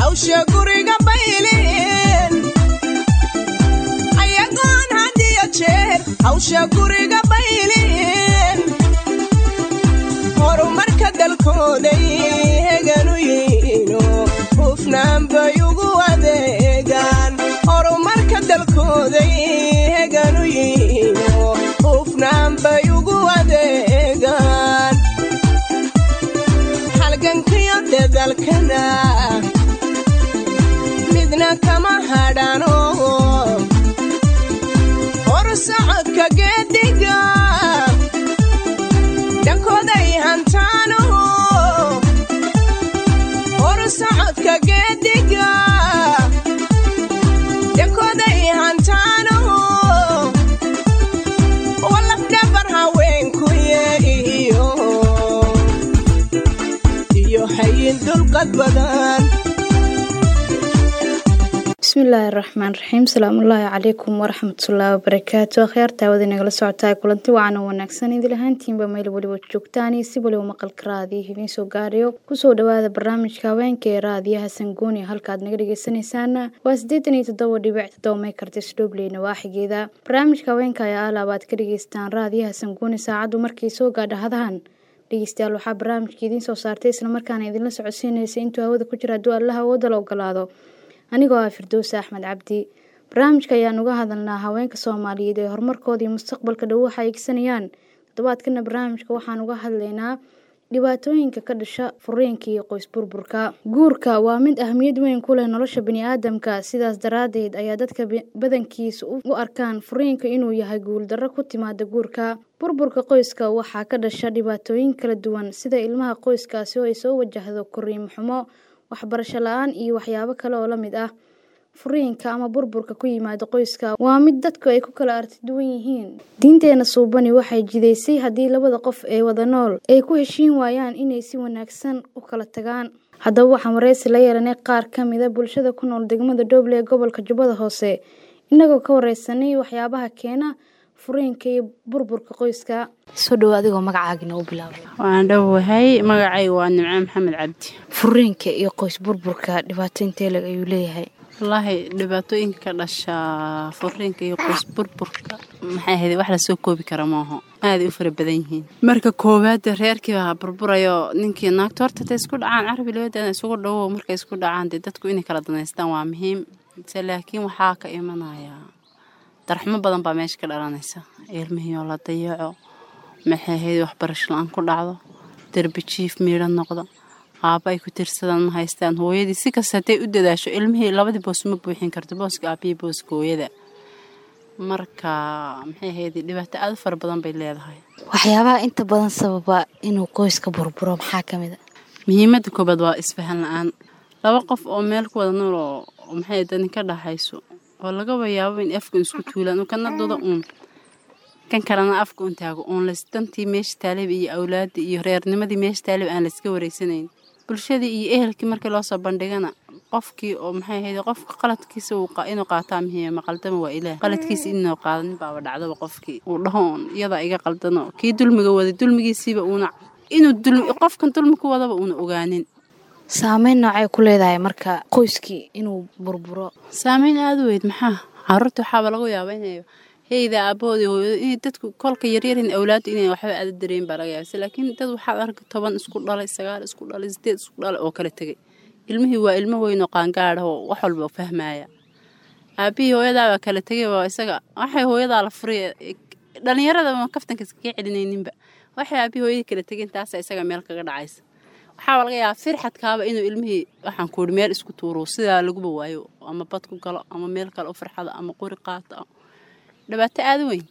hawsha guriga bayliin ayagoon had iyo jeer hawsha guriga bayliin horumarka dalkooday heganu yihiino hufnaan bay ugu adeegaan horumarka dalkooday heganu yihiino hufnaan bay ugu adeegaan halgankiyo dadalkana midna kama hadhano hor socodka geediga dhankooday hantaano hor socodka geediga dhankooday hantaano walafdhabar haweenkuye iyo iyo hayin dulqad badan bismillaahi raxmaan raxiim salaamullaahi calaykum waraxmatullaahi wabarakaatu akhyaarta wada nagala socotaa kulanti wacan oo wanaagsan idil ahaantiinba meel weliba joogtaan iyo si waliba maqalka raadiyo idiin soo gaarayo kusoo dhawaada barnaamijka haweenka ee raadiyaha sangooni halkaad naga dhegeysanaysaana waa siddeetan iyo toddoba dhibic toddoba meekartis dhobley nawaaxigeeda barnaamijka haweenka ayaa alaab aad ka dhegeystaan raadiyaha sangooni saacaddu markay soo gaadha hadahan dhegeystayaal waxaa barnaamijka idiin soo saartay islamarkaana idinla socodsiinaysa intuu hawada ku jira hadduu allaha awooda la ogolaado anigoo ah firdowse axmed cabdi barnaamijka ayaan uga hadalnaa haweenka soomaaliyeed ee horumarkooda iyo mustaqbalka dhow waxa eegsanayaan toddobaadkana barnaamijka waxaan uga hadlaynaa dhibaatooyinka ka dhasha furiinka iyo qoys burburka guurka waa mid ahmiyad weyn ku leh nolosha bani-aadamka sidaas daraadeed ayaa dadka badankiisa u arkaan furiinka inuu yahay guuldarro ku timaada guurka burburka qoyska waxaa ka dhasha dhibaatooyin kala duwan sida ilmaha qoyskaasi oo ay soo wajahdo koriimo xumo waxbarasho la-aan iyo waxyaabo kale oo la mid ah furiinka ama burburka ku yimaada qoyska waa mid dadku ay ku kala arti duwan yihiin diinteena suubani waxay jidaysay haddii labada qof ee wada nool ay ku heshiin waayaan inay si wanaagsan u kala tagaan haddaba waxaan wareysi la yeelanay qaar ka mida bulshada ku nool degmada dhoble ee gobolka jubbada hoose inagoo ka wareysanay waxyaabaha keena furiinka iyo burburka qoyska soo dhowo adigoo magacaagina u bilaabay waan dhowahay magacayga waa nimco maxamed cabdi furiinka iyo qoys burburka dhibaato inteeleg ayuu leeyahay wallaahi dhibaatooyinka ka dhasha furiinka iyo qoys burburka maxay ahayd wax lasoo koobi kara maaho aaday u fara badan yihiin marka koowaad reerkii baa burburayo ninkii naagta horta ta isku dhacaan carabi labadeeda isugu dhawow markay isku dhacaan dee dadku inay kala danaystaan waa muhiim se laakiin waxaa ka imanaya darxumo badan baa meesha ka dhalanaysa ilmihiioo la dayaco maxay ahayd waxbarasho la-aan ku dhacdo derbi jiif miidho noqdo aaba ay ku tirsadaan ma haystaan hooyadii si kasta hadday u dadaasho ilmihii labadii boos ma buuxin karto booska aabihii booska hooyada marka maxay ahayd dhibaato aad u fara badan bay leedahay waxyaabaha inta badan sababa inuu qoyska burburo maxaa ka mid a muhiimadda koobaad waa isfahan la-aan laba qof oo meel ku wada nool oo maxay dani ka dhaxayso oo lagaba yaabo in afka isku tuulaan kana duda uun kan kalena afka un taago uun lasdantii meesha taalib iyo awlaadii iyo reernimadii meesha taalib aan layska wareysanayn bulshadii iyo ehelkii markii loosoo bandhigana qofkii oo maxay ahayd qofka qaladkiisa inuu qaataa muhiima qaldama waa ilaah qaladkiisa inuu qaadanin baaba dhacdaba qofkii uu dhaho uun iyadaa iga qaldano kii dulmiga waday dulmigiisiiba uuna inuu qofkan dulmi ku wadaba uuna ogaanin saameyn noocay ku leedahay marka qoyskii inuu burburo saameyn aada u weyd maxaa caruurta waxaaba lagu yaaba inay heyda aabahoodii hooyado inay dadku kolka yaryarin awlaadu inay waxba aada dareen baa laga yaabsa laakiin dad waxaad arka toban isku dhalay sagaal isku dhalay sideed isku dhalay oo kala tegay ilmihii waa ilmo weynoo qaangaadha oo wax walba fahmaya aabihii hooyadaabaa kala tegay waa isaga waxay hooyadaa la furay dhalinyarada kaftanka iskaga celinayninba waxay aabihii hooyadii kala tegeen taasa isaga meel kaga dhacaysa waxaaba laga yaabaa firxadkaaba inuu ilmihii waxaan ku ihi meel isku tuuro sidaa laguba waayo ama bad ku galo ama meel kale u farxado ama qori qaato dhibaato aada weyn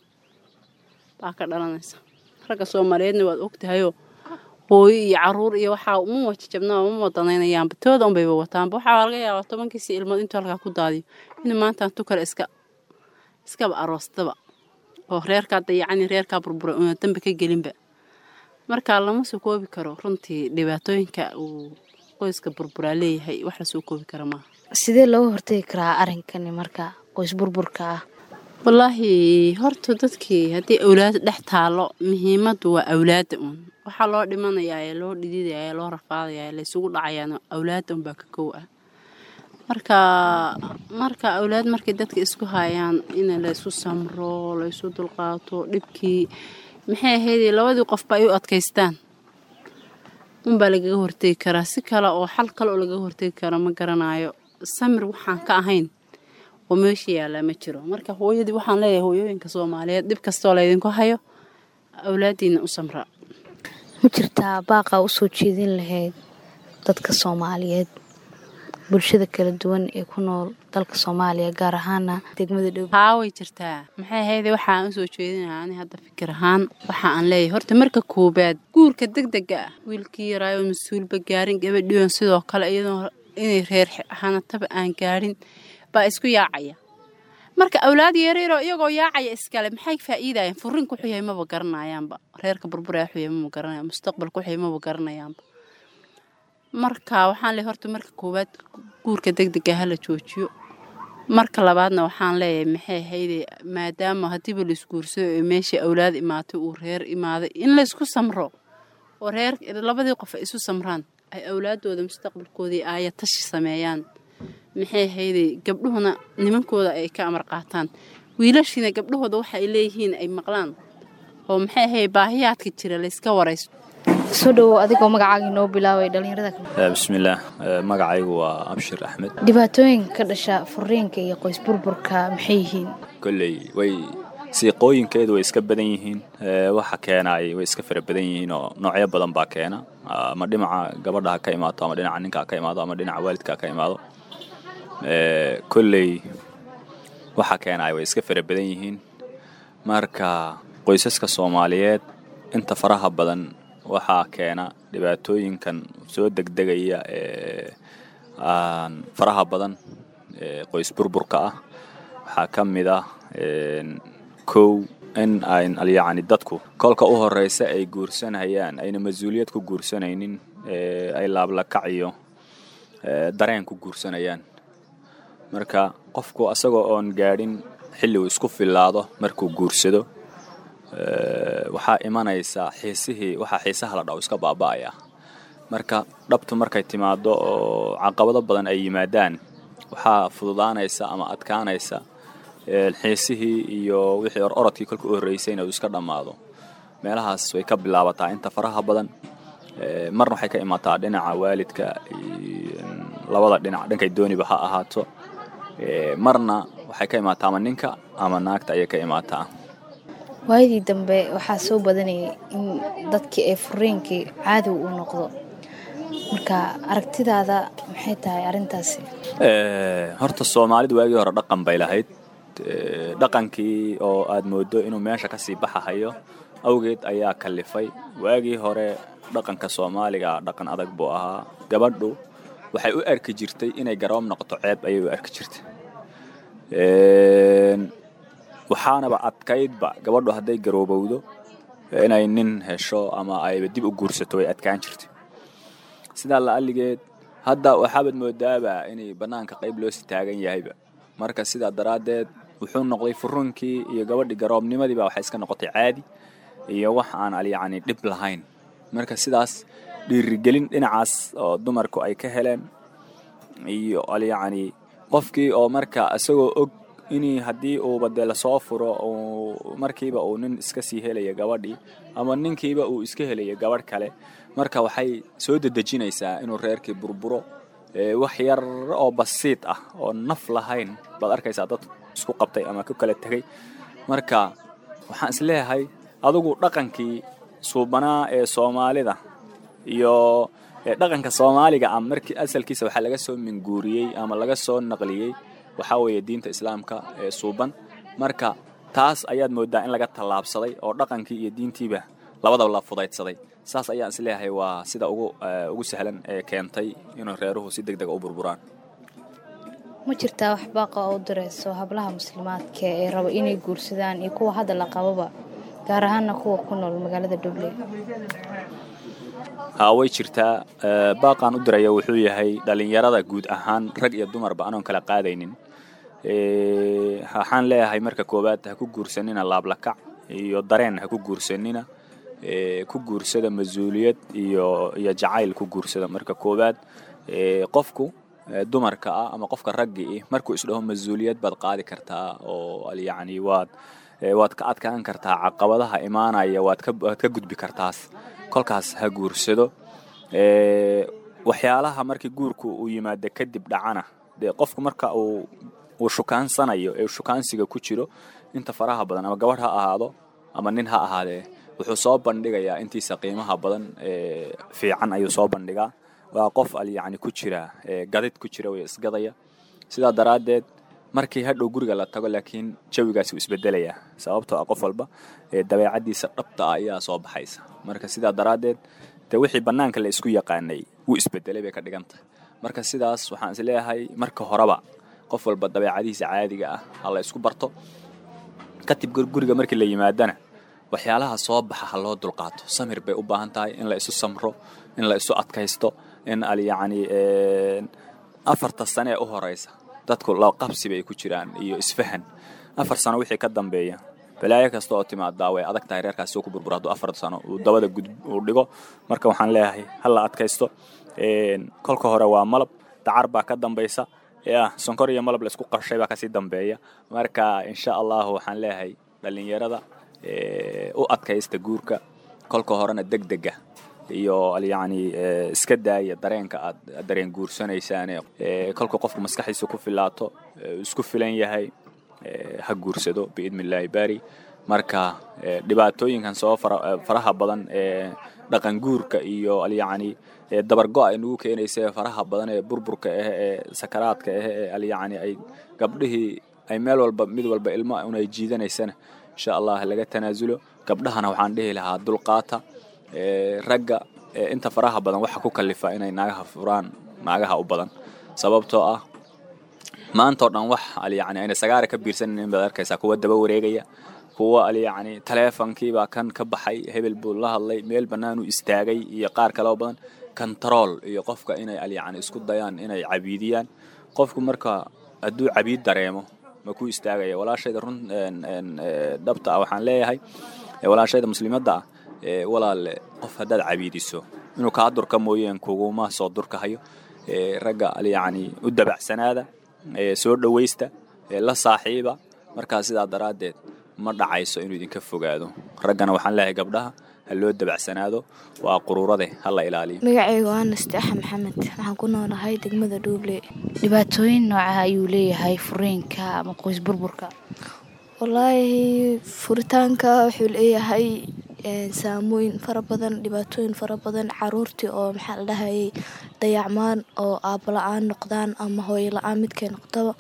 baa ka dhalanaysa ragga soomaaliyeedna waad ogtahayoo hooyo iyo caruur iyo waxaa uma wajajabnaa uma wadanaynayaanba tooda unbayba wataanba waxaa laga yaabaa tobankiisi ilmood intuu halkaa ku daadiyo inuu maanta tu kale iska iskaba aroostaba oo reerkaa dayacani reerkaa burburay una dambe ka gelinba marka lama soo koobi karo runtii dhibaatooyinka uu qoyska burburaa leeyahay wax lasoo koobi kara maaha sidee looga hortegi karaa arrinkani marka qoys burburka ah wallaahi horta dadkii haddii awlaad dhex taalo muhiimaddu waa awlaadda uun waxaa loo dhimanayaa ee loo dhididaya ee loo rafaadaya ee laysugu dhacayaana awlaadda unbaa ka kow ah marka marka awlaad markay dadka isku hayaan in laysu samro laysu dulqaato dhibkii maxay ahayd labadii qofba ay u adkaystaan unbaa lagaga hortegi karaa si kale oo xal kale oo lagaga hortegi kara ma garanayo samir waxaan ka ahayn oo meesha yaallaa ma jiro marka hooyadii waxaan leeyahay hooyooyinka soomaaliyeed dhib kastoo laydinku hayo awlaadiina u samra ma jirtaa baaqa usoo jeedin lahayd dadka soomaaliyeed bulshada kala duwan ee ku nool dalka soomaaliya gaar ahaana degmada dhow haa way jirtaa maxay ahayd waxaan usoo jeedinaha ani hadda fikir ahaan waxa aan leeyahay horta marka koobaad guurka degdega ah wiilkii yaraayo mas-uulba gaarin gabadhiyon sidoo kale iyadoo inay reer hanataba aan gaadhin baa isku yaacaya marka awlaad yareeroo iyagoo yaacaya iskale maxay faa'iidayaan furinku xuyay maba garanayaanba reerka burburaya xuyay maba garanayaan mustaqbalka xuyay maba garanayaanba marka waxaan leeyahay horta marka koowaad guurka degdega hala joojiyo marka labaadna waxaan leeyahay maxay ahayde maadaama haddiiba la isguursado ee meeshii awlaad imaatay uu reer imaaday in laysku samro oo reer labadii qof ay isu samraan ay awlaadooda mustaqbalkoodii aaya tashi sameeyaan maxay ahayde gabdhuhuna nimankooda ay ka amar qaataan wiilashiina gabdhahooda waxa ay leeyihiin ay maqlaan oo maxay ahayd baahiyaadka jira layska warayso soo dhowow adigoo magacaaga inoo bilaabay dhalinyarada bismillaah magacaygu waa abshir axmed dhibaatooyinka ka dhasha furiinka iyo qoys burburka maxay yihiin kolley way siiqooyinkeedu way iska badan yihiin waxa keenaay way iska fara badan yihiin oo noocyo badan baa keena ama dhinaca gabadha ha ka imaato ama dhinaca ninka ha ka imaado ama dhinaca waalidka ha ka imaado kolley waxa keenaay way iska fara badan yihiin marka qoysaska soomaaliyeed inta faraha badan waxaa keena dhibaatooyinkan soo degdegaya ee aan faraha badan ee qoys burburka ah waxaa ka mid ah kow in ayn yacni dadku kolka u horeysa ay guursanayaan ayna mas-uuliyad ku guursanaynin ay laablakac iyo dareen ku guursanayaan marka qofku asagoo oon gaadhin xilli uu isku fillaado markuu guursado waxaa imanaysa xiisihii waxaa xiisaha la dhaw iska baaba'aya marka dhabtu markay timaado oo caqabado badan ay yimaadaan waxaa fududaanaysa ama adkaanaysa xiisihii iyo wixii or orodkii kolka u horreysay inuu iska dhammaado meelahaas way ka bilaabataa inta faraha badan marna waxay ka imaataa dhinaca waalidka labada dhinac dhankay dooniba ha ahaato marna waxay ka imaataa ama ninka ama naagta ayay ka imaataa waayadii dambe waxaa soo badanayay in dadkii ay furiinkii caadiw u noqdo marka aragtidaada maxay tahay arrintaasi horta soomaalidu waagii hore dhaqan bay lahayd dhaqankii oo aad moodo inuu meesha ka sii baxahayo awgeed ayaa kalifay waagii hore dhaqanka soomaaliga dhaqan adag buu ahaa gabadhu waxay u arki jirtay inay garoob noqoto ceeb ayay u arki jirtay waxaanaba adkaydba gabadhu hadday garoobowdo inay nin hesho ama ayba dib u guursato way adkaan jirtay sidaa la'alligeed hadda waxaabad moodaaba inay bannaanka qayb loo si taagan yahayba marka sidaa daraaddeed wuxuu noqday furunkii iyo gabadhii garoobnimadiiba waxay iska noqotay caadi iyo wax aan alyacni dhib lahayn marka sidaas dhiirigelin dhinacaas oo dumarku ay ka heleen iyo alyacni qofkii oo marka isagoo og inii haddii uuba dee lasoo furo markiiba uu nin iska sii helaya gabadhii ama ninkiiba uu iska helaya gabadh kale marka waxay soo dedejinaysaa inuu reerkii burburo wax yar oo basiid ah oo naf lahayn baad arkaysaa dad isku qabtay ama ku kala tegay marka waxaan isleeyahay adugu dhaqankii suubanaa ee soomaalida iyo dhaqanka soomaaliga ah markii asalkiisa waxaa laga soo minguuriyey ama laga soo naqliyey waxaa weeye diinta islaamka ee suuban marka taas ayaad moodaa in laga tallaabsaday oo dhaqankii iyo diintiiba labadaba la fudaydsaday saas ayaan isleeyahay waa sida ugu ugu sahlan ee keentay inuu reeruhu si deg dega u burburaan ma jirtaa wax baaqa oo u direyso hablaha muslimaadka ee raba inay guursadaan iyo kuwa hadda la qababa gaar ahaana kuwa ku nool magaalada dhuble haa way jirtaa baaqaan u diraya wuxuu yahay dhalinyarada guud ahaan rag iyo dumarba anoon kala qaadaynin waxaan leeyahay marka koowaad ha ku guursanina laablakac iyo dareen ha ku guursanina ku guursada mas-uuliyad iyo iyo jacayl ku guursada marka koowaad qofku dumarka ah ama qofka raggii markuu isdhaho mas-uuliyad baad qaadi kartaa oo yacni waad waad ka adkaan kartaa caqabadaha imaanaya waad ka waad ka gudbi kartaas kolkaas ha guursado waxyaalaha markii guurku uu yimaado kadib dhacana dee qofku marka uu uu shukaansanayo ee shukaansiga ku jiro inta faraha badan ama gabadh ha ahaado ama nin ha ahaadee wuxuu soo bandhigayaa intiisa qiimaha badan fiican ayuu soo bandhigaa waa qof al yacni ku jira gadid ku jira way isgadaya sidaa daraaddeed markii hadhow guriga la tago laakiin jawigaasi wuu isbedelayaa sababtoo ah qof walba dabeecaddiisa dhabta ah ayaa soo baxaysa marka sidaa daraaddeed dee wixii bannaanka la isku yaqaanay wuu isbedelay bay ka dhigan tahay marka sidaas waxaan is leeyahay marka horeba qof walba dabeecadihiisa caadiga ah ha la isku barto kadib guriga markii la yimaadana waxyaalaha soo baxa ha loo dulqaato samir bay u baahan tahay in la isu samro in la isu adkaysto in al yacni afarta sane ee u horeysa dadku laqabsi bay ku jiraan iyo isfahan afar sano wixii ka dambeeya balaayo kasta oo timaadaa way adag tahay reerkaasi soo ku burbura hadduu afar sano uu dabada gud uu dhigo marka waxaan leeyahay ha la adkaysto kolka hore waa malab dacar baa ka dambaysa ya sonkor iyo malab la isku qarshay baa kasii dambeeya marka insha allahu waxaan leeyahay dhallinyarada u adkaysta guurka kolka horena deg dega iyo yacni iska daaya dareenka aad dareen guursanaysaane kolka qofku maskaxdiisa ku filaato isku filan yahay ha guursado biidni illaahi baari marka dhibaatooyinkan soo faraha badan ee dhaqan guurka iyo alyacni dabargo ay nagu keenaysa faraha badan ee burburka ah ee sakaraadka ah ee alyacni ay gabdhihii ay meel walba mid walba ilmo un ay jiidanaysana insha allah laga tanaasulo gabdhahana waxaan dhihi lahaa dulqaata ragga inta faraha badan waxa ku kalifa inay naagaha furaan naagaha u badan sababtoo ah maantao dhan wax alyacni ayna sagaara ka biirsanin baad arkaysaa kuwa daba wareegaya kuwa alyacni taleefonkiibaa kan ka baxay hebel buu la hadlay meel bannaanuu istaagay iyo qaar kaleo badan kontarool iyo qofka inay alyacni isku dayaan inay cabiidiyaan qofku marka hadduu cabiid dareemo ma ku istaagaya walaashayda run dhabta ah waxaan leeyahay walaashayda muslimadda ah walaalle qof haddaad cabiidiso inuu kaa durka mooyeen kuguma soo durkahayo ragga alyacni u dabacsanaada soo dhowaysta la saaxiiba markaa sidaa daraaddeed ma dhacayso inuu idinka fogaado raggana waxaan leeyahay gabdhaha ha loo dabacsanaado waa quruurade ha la ilaaliyo magacayga waa nasteexa maxamed waxaan ku noolahay degmada dhuuble dhibaatooyin nooca ayuu leeyahay furiinka ama qoys burburka wallaahi furitaanka wuxuu leeyahay saamooyin fara badan dhibaatooyin fara badan caruurtii oo maxaa la dhahayay dayacmaan oo aabo la-aan noqdaan ama hooyo la-aan midkay noqdaba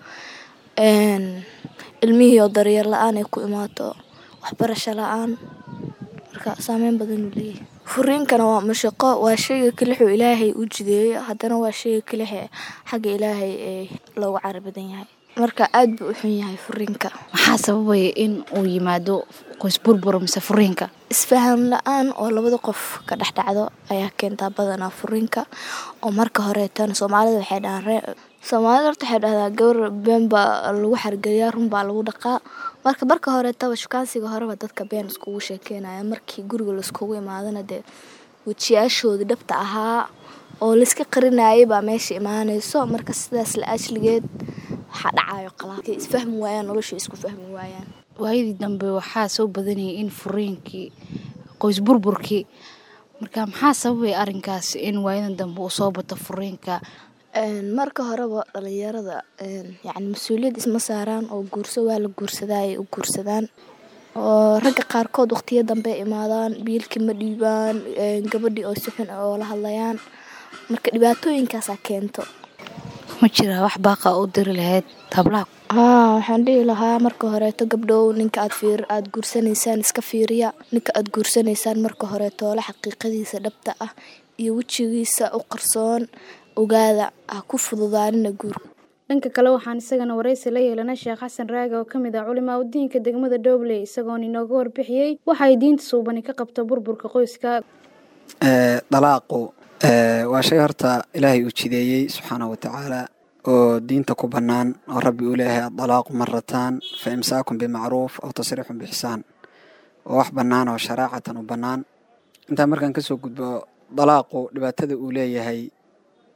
ilmihii oo daryeel la-aan ay ku imaato waxbarasho la-aan marka saameyn badan uu leeyahay furiinkana waa mashaqo waa shayga kelixuu ilaahay u jideeyo haddana waa shayga kelixe xagga ilaahay ee loogu cari badan yahay marka aada buu u xun yahay furiinka maxaa sababaya in uu yimaado qoys burbur mise furiinka isfaham la-aan oo labada qof ka dhex dhacdo ayaa keentaa badanaa furiinka oo marka horeetan soomaalida waxay dhahaan soomaalida horta waxay dhahdaa gabar been baa lagu xargeliyaa run baa lagu dhaqaa marka marka horeetaba shukaansiga horeba dadka been iskugu sheekeynaya markii guriga laiskugu imaadana dee wejiyaashoodii dhabta ahaa oo layska qarinayay baa meesha imaanayso marka sidaas la ajligeed waxaa dhacayo qalaa isfahmi waayaan nolosha isku fahmi waayaan waayadii dambe waxaa soo badanayay in furiinkii qoys burburkii marka maxaa sababay arrinkaas in waayadan dambe uu soo bato furiinka marka horeba dhalinyarada yani mas-uuliyad isma saaraan oo guurso waa la guursadaa ay u guursadaan oo ragga qaarkood waqtiyo dambe imaadaan biilkii ma dhiibaan gabadhii oo si xun oo la hadlayaan marka dhibaatooyinkaasaa keento ma jiraa wax baaqa u diri lahayd hablaha haa waxaan dhihi lahaa marka horeeto gabdhow ninka aad fiir aada guursanaysaan iska fiiriya ninka aada guursanaysaan marka horeeto ole xaqiiqadiisa dhabta ah iyo wejigiisa u qarsoon ogaada ha ku fududaanina guurka dhanka kale waxaan isagana waraysi la yeelanay sheekh xasan raage oo kamid ah culimaa udiinka degmada dhobley isagoon inooga warbixiyey waxay diinta suubani ka qabto burburka qoyska dalaaqu waa shay horta ilaahay uu jideeyey subxaana wa tacaala oo diinta ku bannaan oo rabbi uu leeyahay adalaaqu marataan fa imsaakun bimacruuf aw tasriixun bixsaan oo wax bannaan oo sharaacatan u bannaan intaa markaan kasoo gudbo dalaaqu dhibaatada uu leeyahay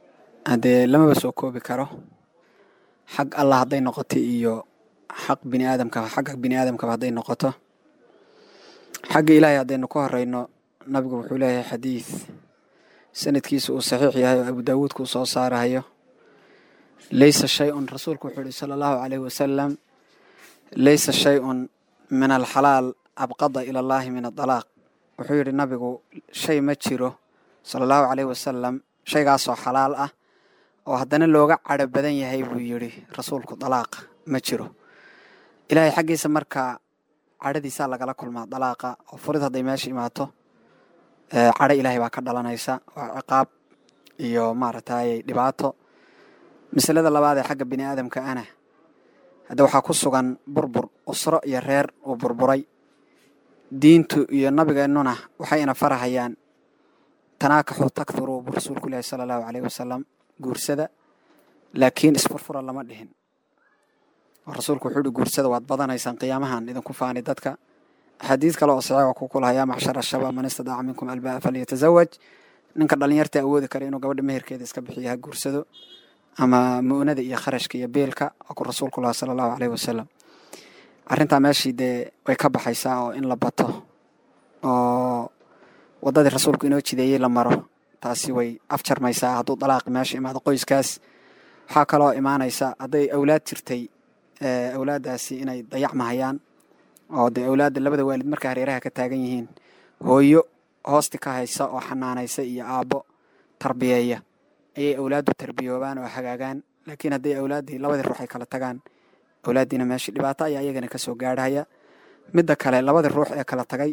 haddee lamaba soo koobi karo xag allah hadday noqoto iyo xaq bini aadamka xagga bini aadamkaba hadday noqoto xagga ilaahay haddaynu ka horeyno nabigu wuxuu leeyahay xadiid sanadkiisa uu saxiix yahay oo abu daawuudka uu soo saarahayo laysa shay-un rasuulku wuxuu yihi sala allahu caleyhi wasalam laysa shay-un min alxalaal abqada ila allahi min adalaaq wuxuu yidhi nabigu shay ma jiro sala allahu caleyhi wasalam shaygaasoo xalaal ah oo haddana looga cadho badan yahay buu yidhi rasuulku dalaaqa ma jiro ilaahay xaggiisa marka cadhadiisaa lagala kulmaa dalaaqa oo furid hadday meesha imaato cadho ilaahay baa ka dhalanaysa waa ciqaab iyo maaragtay dhibaato masalada labaad ee xagga bini aadamka ana hadda waxaa ku sugan burbur usro iyo reer uu burburay diintu iyo nabigeennuna waxayna farahayaan tanaakaxu takthuru buu rasuulku ilaahi sala allahu caleyhi wasalam guursada laakiin isfurfura lama dhihin oo rasuulku wuxuu ihi guursada waad badanaysaan qiyaamahan idinku faani dadka axaadiis kale oo saxiix ku kulaha yaa macshara shabaab man istadaaca minkum albaa falyatazawaj ninka dhalinyarta awoodi kara inuu gabadha meherkeeda iska bixiyo ha guursado ama mu'nada iyo kharashka iyo beelka waa ku rasuulku laha sala allahu caleyhi wasalam arrintaa meeshii dee way ka baxaysaa oo in la bato oo waddadii rasuulku inoo jideeyey la maro taasi way afjarmaysaa hadduu dalaaqi meesha imaado qoyskaas waxaa kaloo imaanaysa hadday awlaad jirtay awlaaddaasi inay dayacmahayaan oo dee awlaadda labada waalid marka hareeraha ka taagan yihiin hooyo hoosti ka haysa oo xanaanaysa iyo aabbo tarbiyeeya ayay awlaaddu tarbiyoobaan oo hagaagaan laakiin hadday awlaaddii labadii ruux ay kala tagaan awlaaddiina meeshii dhibaato ayaa iyagana kasoo gaadhaya midda kale labadii ruux ee kala tagay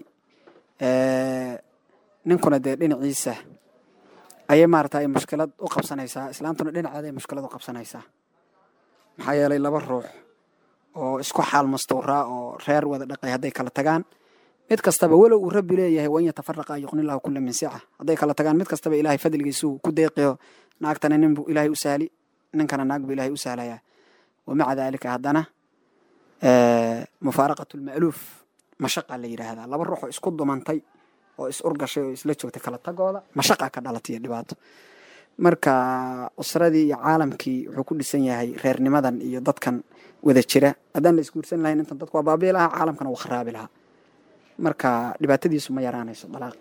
ninkuna dee dhinaciisa ayay maarata ay mushkilad u qabsanaysaa islaantuna dhinaceeda ay mushkilad u qabsanaysaa maxaa yeelay laba ruux oo isku xaal mastuuraa oo reer wada dhaqay hadday kala tagaan mid kastaba walow uu rabbi leeyahay wan yatafaraqa yuqnillahu kula min sica hadday kala tagaan mid kastaba ilaahay fadligiisuu ku deeqiyo naagtana nin buu ilaahay u sahli ninkana naag buu ilaahay u sahlayaa wamaca daalika haddana mufaaraqatu lma'luuf mashaqa la yidhaahdaa laba ruux oo isku dumantay oo is urgashay oo isla joogtay kala tagooda mashaqa ka dhalatay iyo dhibaato marka usradii iyo caalamkii wuxuu ku dhisan yahay reernimadan iyo dadkan wada jira haddaan la isguursan lahayn intan dadku waa baabii lahaa caalamkana wuu kharaabi lahaa marka dhibaatadiisu ma yaraanayso dalaaq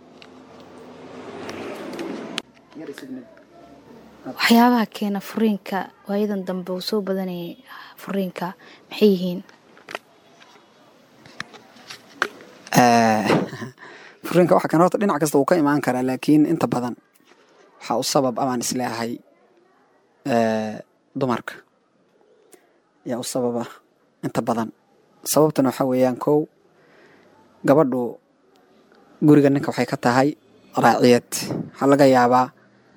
waxyaabaha keena furiinka waayadan dambe uu soo badanayay furiinka maxay yihiin furiinka waxa kan horta dhinac kasta uu ka imaan karaa laakiin inta badan waxaa u sabab abaan isleeahay dumarka ayaa u sababa inta badan sababtana waxaa weeyaan kow gabadhu guriga ninka waxay ka tahay raaciyad waxaa laga yaabaa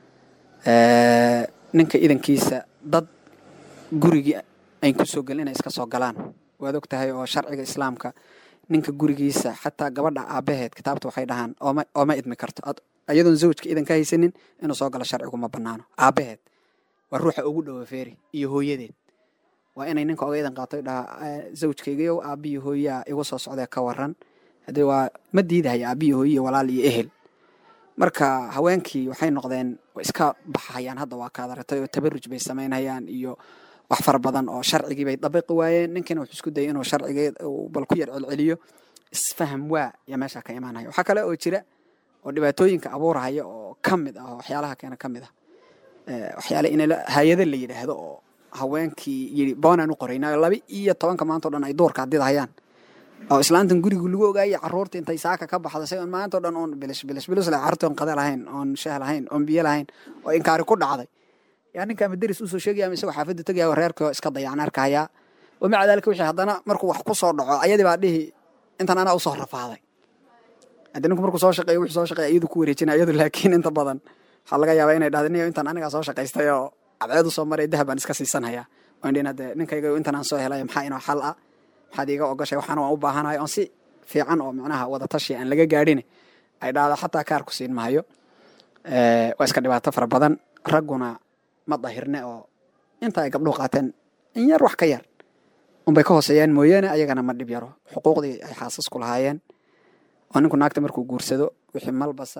ninka idankiisa dad gurigii ayn ku soo gelin inay iska soo galaan waad og tahay oo sharciga islaamka ninka gurigiisa xataa gabadha aabaheed kitaabta waxay dhahaan ooma ooma idmi karto iyadoon zawjka idan ka haysanin inuu soo galo sharcigu ma banaano aabaheed waa ruuxa ugu dhowa feeri iyo hooyadeed waa inay ninka oga idan qaato dhahaa zawjkaygayow aabiyi hooyaa igu soo socdee ka waran haddee waa ma diidahaya aabiyi hooyiyo walaal iyo ehel marka haweenkii waxay noqdeen iska baxayaan hadda waa kaad aragtay oo tabaruj bay samaynayaan iyo wax fara badan oo sharcigii bay dabiqi waayeen ninkiina wuxuu isku dayay inuu sharcigii bal ku yar celceliyo isfaham waa ya meesha ka imaanaya waxaa kale oo jira oo dhibaatooyinka abuurahaya oo ka mid ah oo waxyaalaha keena ka mid ah waxyaale in hay-ado la yidhaahdo oo haweenkii yidhi boonaan u qoraynaa laba iyo tobanka maanta o dhan ay duurka hadid hayaan oo islaantan gurigu lagu ogaayay caruurta intay saaka ka baxda say on maanta o dhan oon bilish bilish bilis le carruurti on qada lahayn oon shaah lahayn oon biyo lahayn oo inkaari ku dhacday yaa ninka ama deris usoo sheegaya ama isagoo xaafadda tegaya oo reerkii oo iska dayacna arkayaa wamaca daalika wixii haddana markuu wax ku soo dhaco ayadii baa dhihi intan anaa usoo rafaaday haddii ninku markuu soo shaqeeyo wixii soo shaqeeya iyadu ku wareejinaya iyadu laakiin inta badan waxaa laga yaabaa inay dhahda niyo intan anigaa soo shaqaystay oo cadceed usoo maray dahab baan iska siisanhayaa oon dhihin hadde ninkayga intan aan soo helay maxaa inoo xal ah maxaad iiga ogashay waxaana waan u baahanahay oon si fiican oo macnaha wadatashi aan laga gaadhin ay dhahdo xataa kaar ku siin maayo waa iska dhibaato fara badan ragguna ma dahirne oo inta ay gabdhuhu qaateen in yar wax ka yar unbay ka hooseeyaan mooyaane ayagana ma dhib yaro xuquuqdii ay xaasasku lahaayeen oo ninku naagta markuu guursado wixii malbasa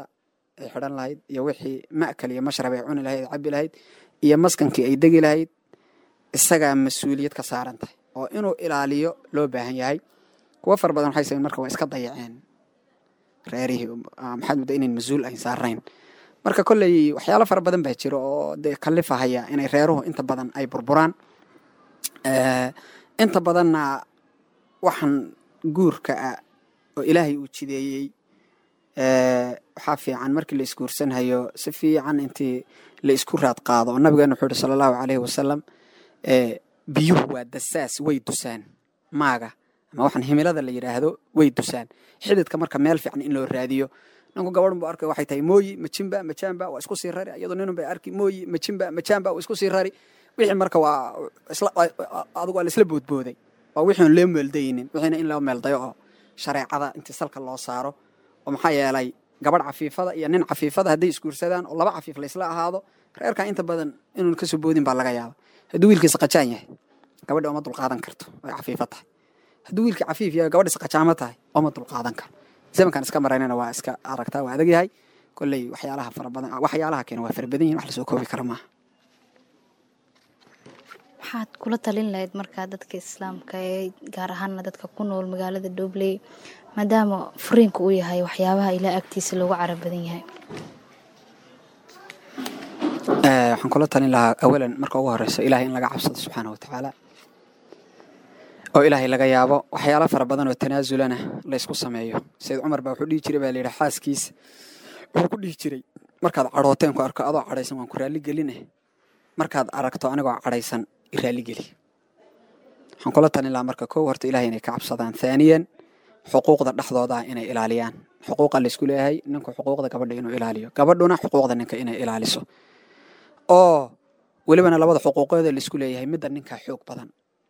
ay xidhan lahayd iyo wixii ma'kal iyo mashrab ay cuni lahayd ay cabi lahayd iyo maskankii ay degi lahayd isagaa mas-uuliyad ka saaran tahay oo inuu ilaaliyo loo baahan yahay kuwo fara badan waxay sameyn marka waa iska dayaceen reerihii maxaad mudda inayn mas-uul ayn saarayn marka kolley waxyaalo fara badan baa jira oo dee kalifahaya inay reeruhu inta badan ay burburaan inta badanna waxaan guurka ah oo ilaahay uu jideeyey waxaa fiican markii la isguursanhayo si fiican intii la isku raad qaado oo nabigeena wuxuu yihi sala allahu caleyhi wasalam biyuhu waa dasaas way dusaan maaga ama waxaan himilada la yidhaahdo way dusaan xididka marka meel fiican in loo raadiyo ninku gabadhan bu arkay waxay tahay mooyi majimba majaamba waa isku sii rari iyadoo ninun bay arki mooyi majimba majaamba waa isku sii rari wixii marka waa adigu waa laisla boodbooday waa wixii on loo meeldaynin wixiina in loo meeldayo oo shareecada intii salka loo saaro oo maxaa yeelay gabadh cafiifada iyo nin cafiifada hadday isguursadaan oo laba cafiif laysla ahaado reerkan inta badan inuun kasoo boodin baa laga yaaba hadduu wiilkiisa qajaan yahay gabadhi oma dulqaadan karto way cafiifo tahay hadduu wiilkii cafiif yahay gabadhiisa qajaamo tahay oma dulqaadan karo zamankan iska maraynana waa iska aragtaa waa adag yahay kolley waxyaalaha fara badan waxyaalaha keena waa fara badan yihin wax lasoo koobi kara maaha waxaad kula talin lahayd markaa dadka islaamka ee gaar ahaana dadka ku nool magaalada dhobley maadaama furiinka uu yahay waxyaabaha ilaa agtiisa loogu carab badan yahay waxaan kula talin lahaa awalan marka ugu horeysa ilaahay in laga cabsado subxaana watacaala oo ilaahay laga yaabo waxyaalo fara badan oo tanaasulana la ysku sameeyo sayid cumar baa wuxuu dhihi jiray baa layidhi xaaskiisa wuxuu ku dhihi jiray markaad cadhooteen ku arko adoo cadhaysan waan ku raalli geline markaad aragto anigoo cadhaysan i raalli geli waxaan kula talin lahaa marka kow horta ilahay inay ka cabsadaan thaaniyan xuquuqda dhexdooda inay ilaaliyaan xuquuqa laysku leeyahay ninku xuquuqda gabadha inuu ilaaliyo gabadhuna xuquuqda ninka inay ilaaliso oo welibana labada xuquuqooda laisku leeyahay midda ninka xoog badan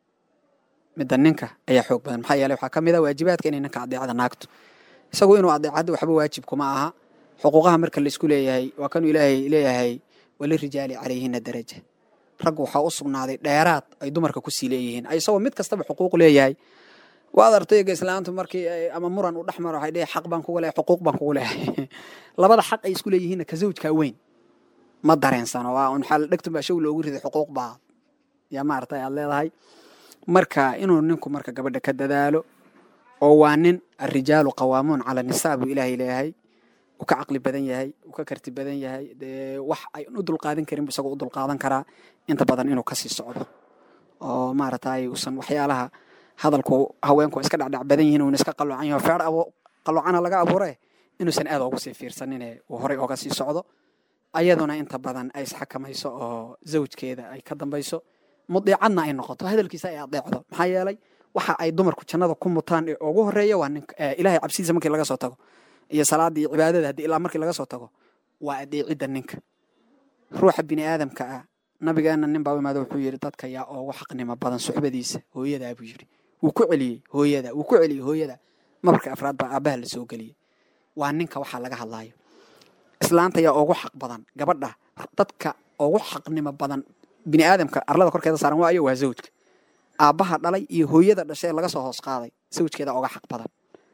midda ninka ayaa xoog badan maxaa yeeley waxaa ka mid a waajibaadka inay ninka adeecada naagto isagu inuu adeecadda waxba waajib kuma aha xuquuqaha marka laisku leeyahay waa kanuu ilaahay leeyahay walirijaali calayhina daraja raggu waxaa u sugnaaday dheeraad ay dumarka kusii leeyihiin isagoo mid kastaba xuquuq leeyahay waad artayga islaantu markii ama muran u dhexmaro waxay dhihi xaq baan kugu leehay xuquuq baan kugu leehay labada xaq ay isku leeyihiinna ka zawjkaa weyn ma dareensano waa un xaal dhegtun baa show loogu riday xuquuq baa yaa maaragtay aad leedahay marka inuu ninku marka gabadha ka dadaalo oo waa nin arrijaalu qawaamuun cala nisaa buu ilaahay leeyahay uu ka caqli badan yahay uu ka karti badan yahay dee wax ay u dulqaadan karin bu isagoo u dulqaadan karaa inta badan inuu kasii socdo oo maaragtay uusan waxyaalaha hadalku haweenku iska dhacdhac badan yihiin uuna iska qaloocan yaho feer qaloocana laga abuure inuusan aad ugu sii fiirsanine uu horey oga sii socdo ayaduna inta badan ay isxakamayso oo zawjkeeda ay ka dambayso mudiicadna ay noqoto hadalkiisa ay adeecdo maxaa yeelay waxa ay dumarku jannada ku mutaan ee ugu horeeya waa ninka ilahay cabsidiisa markii laga soo tago iyo salaadii iyo cibaadada haddii ilaa markii laga soo tago waa adeecidda ninka ruuxa bini aadamka ah nabigeena nin baa u imaado wuxuu yidhi dadka yaa ugu xaqnimo badan suxbadiisa hooyadaa buu yidhi wuu ku celiyey hooyada wuu ku celiyey hooyada mabarka afraad baa aabbaha la soo geliyey waa ninka waxaa laga hadlaayo islaanta yaa ugu xaq badan gabadha dadka ugu xaqnimo badan bini aadamka arlada korkeeda saaran waayo waa zawjka aabbaha dhalay iyo hooyada dhashee laga soo hoos qaaday zawjkeeda uga xaq badan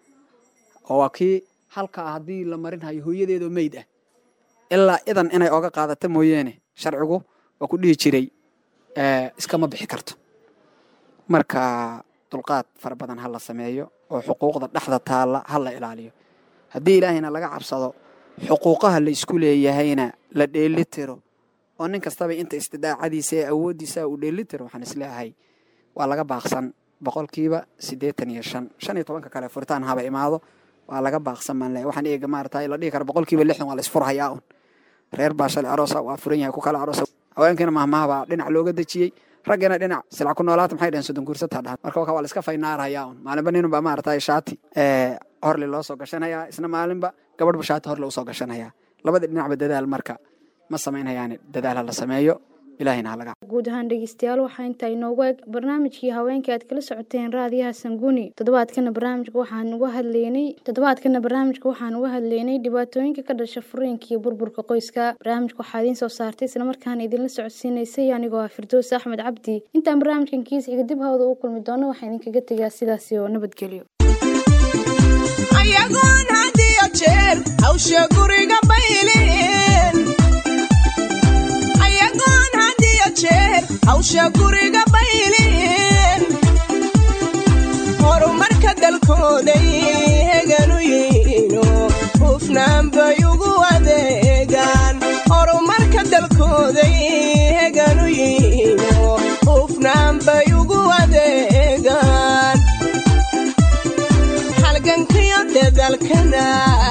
oo waa kii halkaa haddii la marinhayo hooyadeedoo meyd ah ilaa idan inay oga qaadato mooyeene sharcigu waa ku dhihi jiray iskama bixi karto marka dulqaad fara badan ha la sameeyo oo xuquuqda dhexda taalla ha la ilaaliyo haddii ilaahayna laga cabsado xuquuqaha la isku leeyahayna la dheeli tiro oo nin kastaba inta istidaacadiisa ee awooddiisa uu dheeli tiro waxaan isleeyahay waa laga baaqsan boqolkiiba siddeetan iyo shan shan iyo tobanka kale furitaan haba imaado waa laga baaqsan baan leeyahay waxaan eega maarata la dhihi kara boqolkiiba lixdan waa la isfurhayaa un reer baa shalay aroosa waa furan yahay ku kala aroosa haweenkiina mahmaha baa dhinac looga dejiyey raggiina dhinac silca ku noolaata maxay dhaheen soddon guursataa dhahan marka waa la iska faynaarayaa un maalinba ninun baa maarata shaati horle loo soo gashanayaa isna maalinba gabadhba shaati horle usoo gashanayaa labada dhinacba dadaal marka ma samaynhayaani dadaal ha la sameeyo ilaahayna ha laga guud ahaan dhegeystayaal waxaa intaa inoogu eg barnaamijkii haweenkai aad kala socoteen raadiyaha sanguni toddobaadkana barnaamijka waxaan uga hadleynay toddobaadkana barnaamijka waxaan uga hadleynay dhibaatooyinka ka dhasha furiinka iyo burburka qoyska barnaamijka waxaa idiin soo saartay islamarkaana idinla socodsiinaysay anigoo ah firdoos axmed cabdi intaan barnaamijkan kiis xiga dib hawda u kulmi doono waxaa idinkaga tegaa sidaasi oo nabadgelyo ayagoon had iyo jeer hawsha guriga bayliin ayagoon had iyo jeer hawsha guriga bayliin horumarka dalkooday heganu yihiino hufnaan bay ugu adeegaan horumarka dalkooday heganu yihiino hufnaan bay ugu adeegaan halgankiyo dadalkana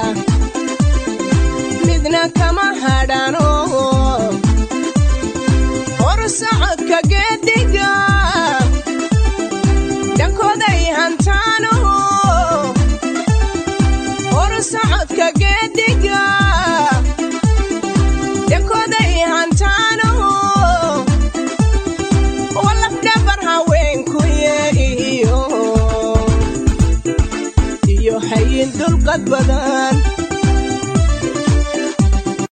midna kama hadhano hor socodka geediga